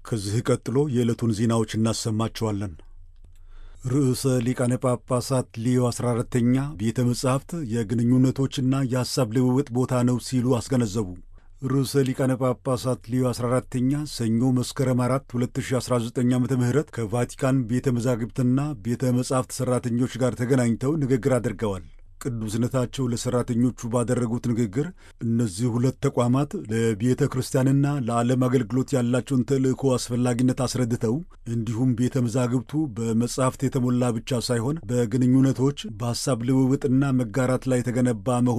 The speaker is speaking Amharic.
ከዚህ ቀጥሎ የዕለቱን ዜናዎች እናሰማቸዋለን። ርዕሰ ሊቃነ ጳጳሳት ሊዮ 14ተኛ ቤተ መጻሕፍት የግንኙነቶችና የሐሳብ ልውውጥ ቦታ ነው ሲሉ አስገነዘቡ። ርዕሰ ሊቃነ ጳጳሳት ሊዮ 14ተኛ ሰኞ መስከረም 4 2019 ዓ ም ከቫቲካን ቤተ መዛግብትና ቤተ መጻሕፍት ሠራተኞች ጋር ተገናኝተው ንግግር አድርገዋል። ቅዱስነታቸው ለሠራተኞቹ ባደረጉት ንግግር እነዚህ ሁለት ተቋማት ለቤተ ክርስቲያንና ለዓለም አገልግሎት ያላቸውን ተልእኮ አስፈላጊነት አስረድተው እንዲሁም ቤተ መዛግብቱ በመጻሕፍት የተሞላ ብቻ ሳይሆን በግንኙነቶች በሐሳብ ልውውጥና መጋራት ላይ የተገነባ መሆኑ